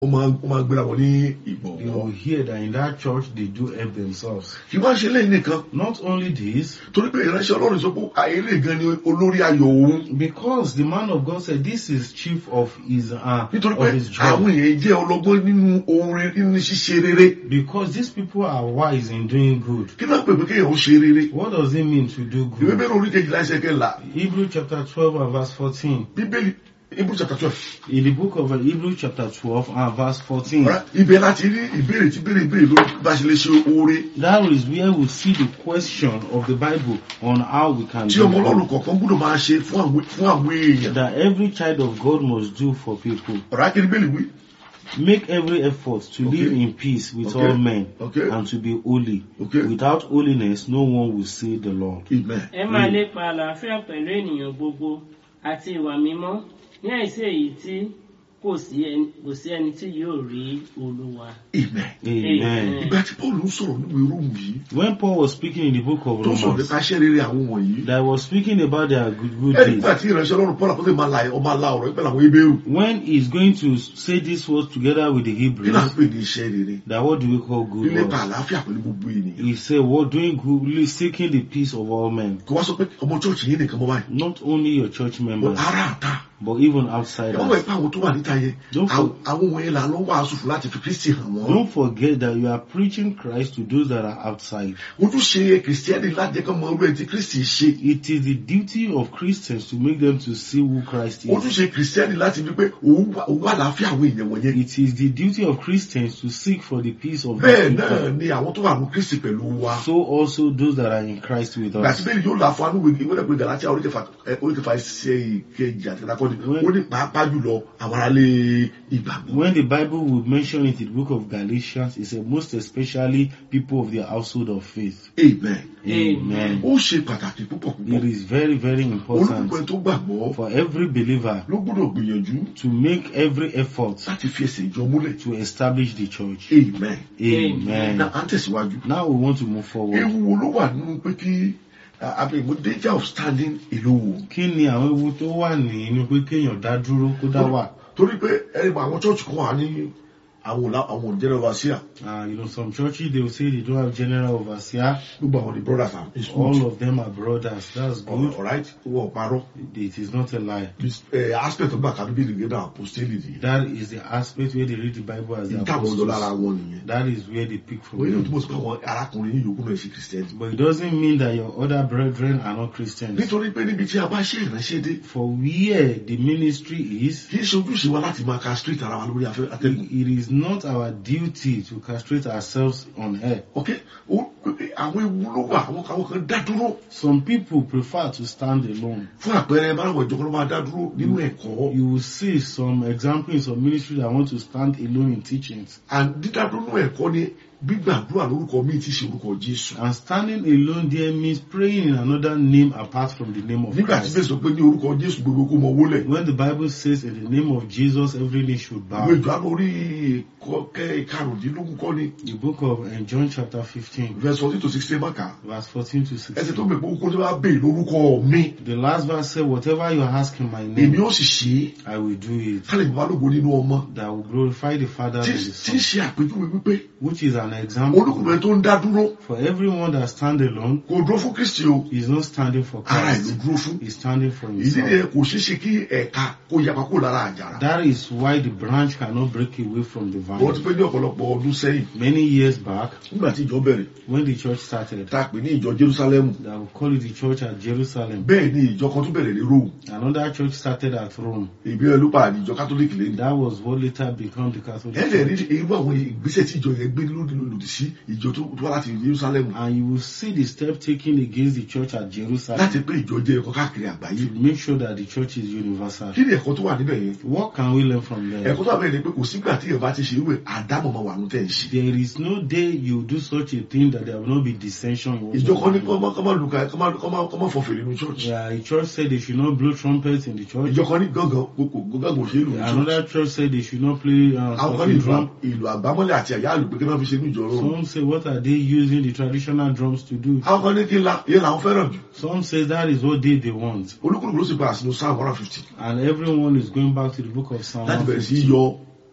ó máa ó máa gbéra wọn ní You ìgbọ̀nwọ́. will hear that in that church they do help themselves. kì í wá ṣe lẹ́yìn nìkan Not only this, torí pé ìránṣẹ́ ọlọ́run sọ pé ayélé gan ni olórí ayọ̀ òun because the man of God said this is chief of his uh, nítorí pé of his àwọn job. èèyàn jẹ́ ọlọ́gbọ́n nínú ohun rere nínú ṣíṣe rere Because these people are wise in doing good. kí ló ń pè pé kéèyàn ó ṣe rere What does it mean to do ìwé good? bẹ́ẹ̀ orí kejìlá ẹsẹ̀ kẹlà Hebrew chapter 12 and verse 14. bíbélì ibùdó chapter twelve In the book of Hebrew chapter 12 and verse 14. Ọ̀rá, ibẹ̀ láti rí ìbéèrè tí béèrè béèrè lórí bá ṣe lè ṣe oore That is where we see the question of the Bible on how we can tí do ọmọ ọlọ́run good. kọ̀ọ̀kan gbọ́dọ̀ máa ṣe fún àwọn fún àwọn èèyàn That every child of God must do for people. ọ̀rá kí ni bẹ́ẹ̀ wí Make every effort to Okay. live in peace with Okay. all men Okay. and to be holy. Okay. Without holiness, no one will see the Lord. amen ẹ máa lépa àlàáfíà pẹ̀lú ènìyàn gbogbo àti ìwà mímọ́ ní àìsí èyí tí kò sí ẹni kò sí ẹni tí yóò rí olúwa. amen Amen. ìgbà tí paul ń sọ̀rọ̀ nínú irú yìí When Paul was speaking in the book of tó sọ̀rọ̀ Romans, nípa iṣẹ́ rere àwọn wọ̀nyí that was speaking about their good, good ẹni deeds. nígbà tí ìránṣẹ́ ọlọ́run paul àpótẹ́ máa la ọmọ la ọ̀rọ̀ ìpẹ́ làwọn ebéèrú When he's going to say this word together with the kí là ń Hebrews, pè ní iṣẹ́ rere that what do we call good lílépa works? àlàáfíà pẹ̀lú gbogbo ènìyàn He said, what doing good, seeking the peace of all men. kí wá sọ pé ọmọ church yìí nìkan mọ́ báyìí Not only your church members, ara àta but even outsiders. ọmọ ìpá àwọn tó wà níta yẹn Don't àwọn for- àwọn wọ̀nyẹn là ló ń wàásù fún láti fi kristi hàn wọ́n Don't forget that you are preaching Christ to those that are outside. ojúṣe kìrìsìtẹ́nì láti jẹ́ kí ọmọ ọlọ́run ti kristi ṣe It is the duty of Christians to make them to see who Christ is. ojúṣe kìrìsìtẹ́nì láti rí pé òun wà òun wà láàfíà àwọn èèyàn wọ̀nyẹn It is the duty of Christians to seek for the peace of bẹ́ẹ̀ the náà people. ni àwọn tó wà ní kristi pẹ̀lú wa So also those that are in Christ with gbàtí us. bẹ́ẹ̀ yóò là fún anúwèé ìwé ẹ̀pẹ́ gàlátíà oríkẹfà ẹ, oríkẹfà ṣe ìkejì àti ìdákọ́ni When- ó ní pàápàá jùlọ àwọn aráalé ìgbàgbọ́ When the Bible would mention it in the book of Galatians, it said most especially people of the household of faith. amen Amen. ó ṣe pàtàkì púpọ̀ It púpọ̀ is very, very olùkọ́ important ẹ tó gbàgbọ́ for every believer ló gbọ́dọ̀ gbìyànjú to make every effort láti fi ẹsẹ̀ ìjọ múlẹ̀ to establish the church. amen Amen. na à ń tẹ̀síwájú Now we want to move forward. ewu wo ló wà nínú pé kí àbẹ̀wò danger of standing alone Kí ni àwọn ewu tó wà nínú pé kéèyàn dá dúró kó dá wà? torí pé ẹni àwọn church kan wà ní àwọn òlà- àwọn general overseer Uh, you know, some churches they will say they don't have general overseer. gbogbo àwọn the brothers are it's All good of them are brothers. That's good. alright wọn ò parọ́ It is not a lie. this uh, aspect ọgbà kan bíi nìgbẹ́ náà apostolic yìí That is the aspect where they read the Bible as the ìtàwọn lọ lára apostles. wọn nìyẹn That is where they pick from. wọ́n yóò them. túbọ̀ sí pé àwọn arákùnrin yìí yòókù náà ṣe christian But it doesn't mean that your other brethren are not Christians. nítorí pé níbi tí a bá ṣe ìránṣẹ́ dé For where the ministry is, kì í ṣe ojúṣe wa láti máa ka street ara wa lórí afẹ́ atẹ́gùn it is not our duty to castrate ourselves on air. ok ó- àwọn ewu ló wà àwọn àwọn kan dá dúró Some people prefer to stand alone. fún àpẹẹrẹ báwọn ìjọba ló máa dá dúró nínú ẹ̀kọ́ You will see some examples of ministry that want to stand alone in teachings. and dídá dúró nínú ẹ̀kọ́ ni gbígbàdúrà lórúkọ míì tí í ṣe orúkọ jésù And standing alone there means praying in another name apart from the name of nígbà tí Christ. bẹ́ẹ̀ sọ pé ní orúkọ jésù gbogbo kó mọ wólẹ̀ When the Bible says in the name of Jesus every knee should bow. ìwé ìjọ lórí kẹ karùndínlógún kọ́ ni The book of uh, John chapter 15 verse fourteen to sixteen maka verse 14 to ẹsẹ̀ 16. tó mẹ́pọ̀ kó tó bá bèè lórúkọ mi The last verse said, whatever you ask in my èmi name, ó sì ṣe é I will do it. kálí bàbá lógo nínú ọmọ That will glorify the Father and tí the tí ń Son. ṣe àpèjúwe wípé Which is an example olùkùnrin tó ń dá dúró for everyone that stand alone kò dúró fún kristi o is not standing for ara ìlú Christ. dúró fún He's standing for ìdí himself. nìyẹn kò ṣeé ṣe kí ẹ̀ka kó yapa kó lára àjàrà That is why the branch cannot break away from the wọ́n ti vine. pé ní ọ̀pọ̀lọpọ̀ ọdún sẹ́yìn Many years back, nígbà tí ìjọ bẹ̀rẹ̀ when the church started, tá a pè ní ìjọ jerusalemu that we call it the church at Jerusalem, bẹ́ẹ̀ ni ìjọ kan tó bẹ̀rẹ̀ ní rome another church started at Rome. ìbílẹ̀ ló pa àdìjọ catholic lẹ́nu That was what later became the Catholic ẹ lè rí Church. irú àwọn ìgbésẹ̀ tí ìjọ yẹn gbé lódì lòdì sí ìjọ tó tó wá láti jerusalemu And you will see the step taken against the church at Jerusalem láti pé ìjọ jẹ́ ẹ̀kọ́ káàkiri àgbáyé to make sure that the church is universal. kí ni ẹ̀kọ́ tó wà níbẹ̀ yẹn What can we learn from there? ẹ̀kọ́ tó wà bẹ́ẹ̀ ni pé kò sígbà tí ìyẹn bá ti ṣe irú ẹ̀ àdámọ̀ máa wà ní tẹ̀ ń ṣe There is no day you do such a thing that there will not be dissension. in what ìjọ you kan ní do. kọ́mọ́ kọ́mọ́ lùkà kọ́mọ́ kọ́mọ́ kọ́mọ́ fọ̀fẹ̀ nínú church Yeah, the church said they should not blow trumpets in the church. ìjọ kan ní gángan kókò gángan kò ṣe é lù ní church Another church said they should not play uh, àwọn kan ní talking ìlú drum. ìlú àgbámọ́lẹ̀ àti àyà àlùpẹ́ kí wọ́n fi ṣe ní ìjọ rọrùn Some say, what are they using the traditional drums to do? àwọn kan ní kí la ìyẹn làwọn fẹ́ràn jù Some say that is what they, they want. olúkúlùkù ló sì padà sínú psalm one hundred fifty And everyone is going back to the book of Psalm láti bẹ̀rẹ̀ sí í 150 yọ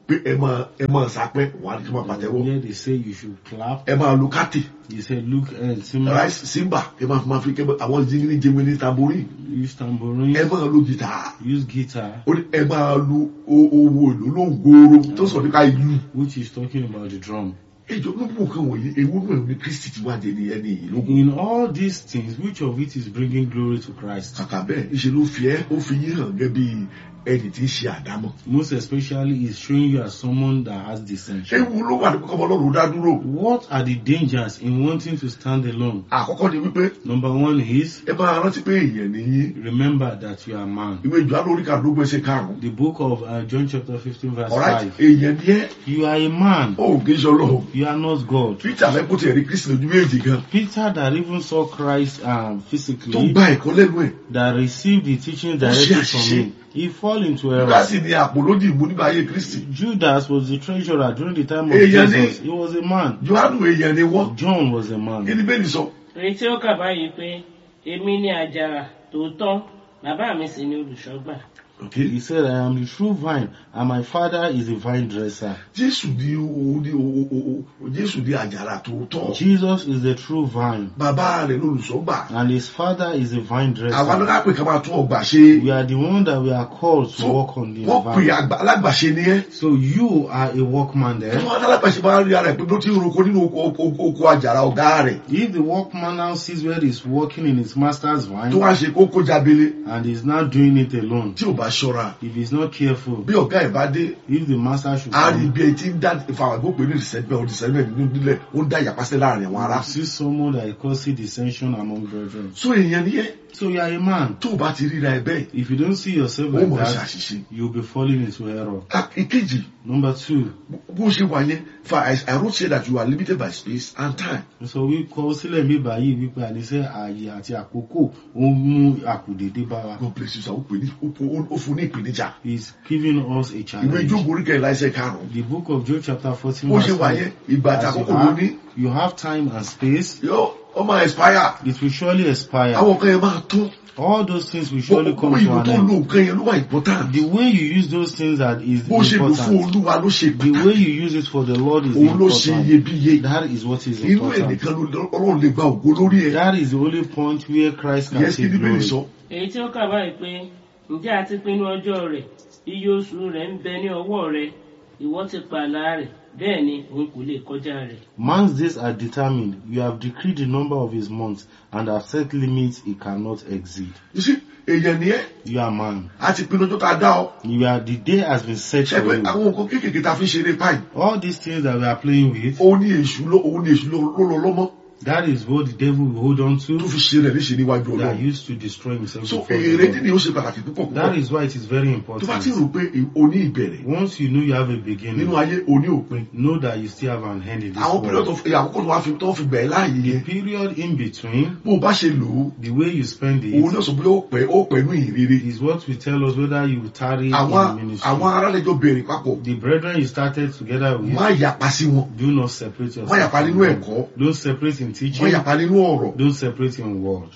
pé ẹ máa ẹ máa sapẹ́ wà á ní kí wọ́n pàtẹ́wọ́ Here they say you should clap. ẹ máa lu kátì He said, look, uh, Simba, rice simba ẹ máa fi máa fi kẹ́ àwọn jingiri jingiri tamborí use tambourine, ẹ máa lu gìtá use guitar, ó ní ẹ máa lu o- owó èlò lóńgòrò tó sọ nípa ìlú which is talking about the drum. ìjọ ló mú nǹkan wọ̀nyí ewu náà ní kristi ti wá dé ní ẹni yìí lógún In all these things, which of it is bringing glory to Christ? kàkà bẹ́ẹ̀ ìṣe ló fi ẹ́ ó fi yín hàn gẹ́gẹ́ bí ẹni tí ń ṣe àdámọ́ Most especially is showing you as someone that has dissension. ewu ló wà ní kọ́kọ́ ọlọ́run dá dúró What are the dangers in wanting to stand alone? àkọ́kọ́ ni wípé Number one is ẹ máa rántí pé èèyàn nìyí remember that you are a man. ìwé ìjọ alórí kàdúgbò ẹsẹ̀ karùn-ún The book of uh, John chapter 15 verse alright 5. èèyàn ni ẹ́ You are a man. ó kì í ṣe ọlọ́run You are not God. peter fẹ́ kó tiẹ̀ rí kristi lójú méjì gan Peter that even saw Christ um, tó physically, gba ẹ̀kọ́ lẹ́nu ẹ̀ that received the teaching ṣe directly from àṣìṣe. him, he fall into error. nígbà sì ni àpò lódì ìmú nígbà ayé kristi Judas was the treasurer during the time of Èèyàn ni- Jesus. He was a man. johannu èèyàn ni wọ́n John was a kí man. ni bẹ́ẹ̀ ni sọ èyí tí ó kà báyìí pé èmi ni àjàrà tòótọ́ bàbá mi sì ni olùṣọ́gbà He said, I am the true vine, and my father is a vine dresser. jésù ni òun ni o- o- o- jésù ni àjàrà tòótọ́ Jesus is the true vine, bàbá rẹ̀ lólùṣọ́gbà and his father is a vine àwa ló dresser. ká pè ká máa tún ọgbà ṣe We are the one that we are called to So, work on the wọ́n pè vine. àgbà- alágbàṣe ni ẹ́ So you are a workman tí there. wọ́n alágbàṣe bá rí ara ẹ̀ pé ló ti ń roko nínú oko- oko oko àjàrà ọ̀gá rẹ̀ If the workman now sees where he's working in his master's tó vine, wá ṣe kókó jábélé and he's not doing it alone, tí ò bá ṣọ́ra if he's not careful, bí ọ̀gá ẹ̀ bá dé if the master should a rí come, ibi ẹ̀ tí ń dá ìfàwàgbọ́ pé ní ìsẹ́gbẹ́ ọ̀dìsẹ́gbẹ́ nínú nílẹ̀ ó ń dá ìyàpásẹ́ láàrin àwọn ará you see someone that is causing dissension among brethren. so èèyàn ni ẹ́ So you are a man. tó o bá ti ríra ẹ bẹ́ẹ̀ If you don't see yourself ó like mọ̀ that, ṣàṣìṣe you'll be falling into error. Ah, ìkejì Number two, bó ṣe wà yẹn fa I, I wrote here that you are limited by space and time sọ wípé sílẹ̀ mi báyìí wípé àníṣe ààyè àti àkókò ó ń mú àkùdédé bá wa. God bless you sir ó pè ní ó pè- ó fún ní ìpèníjà He's giving us a ìwé challenge. ìjókòó orí kẹrìnlá ẹsẹ̀ karùn-ún The book of Job chapter 14 bó verse ṣe wà 5. yẹn ìgbà àti As you àkókò ló have, ní you have time and space, yóò ó máa expire it will surely expire. àwọn kan yẹn máa tún All those things will surely gbogbo come to ìlú an tó end. lo nǹkan yẹn ló wà important The way you use those things that is bó ṣe lò fún important. olúwa ló ṣe The way pàtàkì you use it for the Lord is òun ló ṣe important. iyebíye That is what is inú ẹ̀ important. nìkan ló ọlọ́run lè gba ògo lórí ẹ̀ That is the only point where Christ can yẹn kí take ni bẹ́ẹ̀ glory. sọ èyí tí ó kà báyìí pé ǹjẹ́ a ti pinnu ọjọ́ rẹ̀ iye oṣù rẹ̀ ń bẹ ní ọwọ́ rẹ̀ ìwọ ti pààlà rẹ̀ bẹ́ẹ̀ ni òun kò lè kọjá rẹ̀. Man's days are determined. You have decreed the number of his months and have set limits he cannot exceed. you see èèyàn ni ẹ́ You are man. a ti pinnu ọjọ́ tá a dá ọ You are the day has been set ṣe for pé you. àwọn nǹkan kéékèèké tá a fi ń ṣeré páì All these things that we are playing with, òun ní èṣù ló òun ní èṣù ló ló lọ lọ́mọ́ that is what the devil will hold on tó to fi ṣe rẹ̀ léṣe níwájú that ọlọ́run used to destroy himself so before èrè the tí Lord. ni ó ṣe pàtàkì púpọ̀ That púpọ̀ is why it is very tó bá ti important. rò pé o ní ìbẹ̀rẹ̀ Once you know you have a nínú beginning, ayé o ní òpin know that you still have an end in this àwọn period world. of àkókò tó wá fi tó fi bẹ̀ẹ́ láàyè The yẹn period in between, bó o bá ṣe lò ó the way you spend òun it, náà sọ pé ó pẹ́ ó pẹ́ ní ìrírí is what will tell us whether you will tarry àwọn in ministry. àwọn aráàlẹ́jọ́ bẹ̀rẹ̀ papọ̀ The brethren you started together with, má yapa sí wọn do not separate yourself. má yapa from nínú them. ẹ̀kọ́ Don't separate in má teaching. yapa nínú ọ̀rọ̀ Don't separate in word.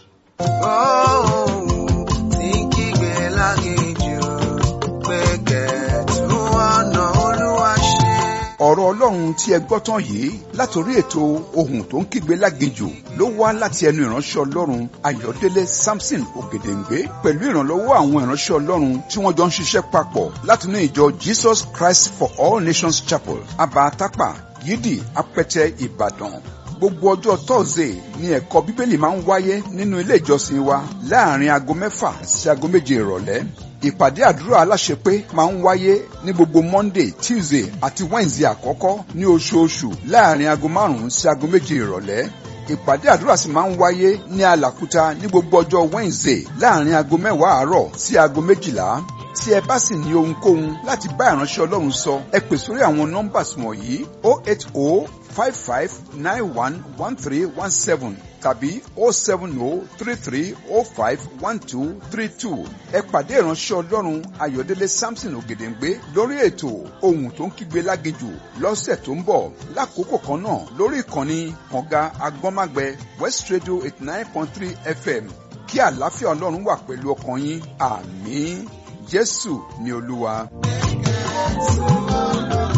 Ohun tí ń kígbe láginjù pé kẹ̀tù ọ̀nà Olúwa ṣe. ọ̀rọ̀ ọlọ́run tí ẹ gbọ́ tán yìí látòrí ètò ohun tó ń kígbe láginjù ló wá láti ẹnu ìránṣẹ́ ọlọ́run ayọ̀délé samson ògèdèǹgbé pẹ̀lú ìrànlọ́wọ́ àwọn ìránṣẹ́ ọlọ́run tí wọ́n jọ ń ṣiṣẹ́ papọ̀ látinú ìjọ jesus christ for all nations chapel abatapa yídì apẹtẹ ìbàdàn gbogbo ọjọ́ thursday ni ẹ̀kọ́ bíbélì máa ń wáyé nínú ilé ìjọsìn wa láàrin aago mẹ́fà sí aago méje ìrọ̀lẹ́ ìpàdé àdúrà aláṣepé máa ń wáyé ní gbogbo monday tuesday àti wednesday àkọ́kọ́ ní oṣooṣù láàrin aago márùn-ún sí aago méje ìrọ̀lẹ́ ìpàdé àdúrà sì máa ń wáyé ní alàkúta ní gbogbo ọjọ́ wednesday láàrin aago mẹ́wàá àárọ̀ sí aago méjìlá tí ẹ bá sì ní ohunkóhun láti bá ìránṣẹ́ ọlọ́run sọ ẹ pè sórí àwọn nọ́mbà wọ̀nyí o eight o five five nine one one three one seven tàbí o seven o three three o five one two three two ẹ pàdé ìránṣẹ́ ọlọ́run ayọ̀délé samson ògèdèǹgbé lórí ètò ohun tó ń kígbe láginjù lọ́sẹ̀ tó ń bọ̀ lákòókò kan náà lórí ìkànnì kànga agbọ́nmágbẹ west radio eighty nine point three fm kí àlàáfíà ọlọ́run wà pẹ̀lú ọkàn yín àmín jésù ni olúwa. Olúwa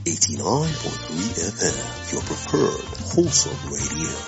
89.3 FM, your preferred wholesome radio.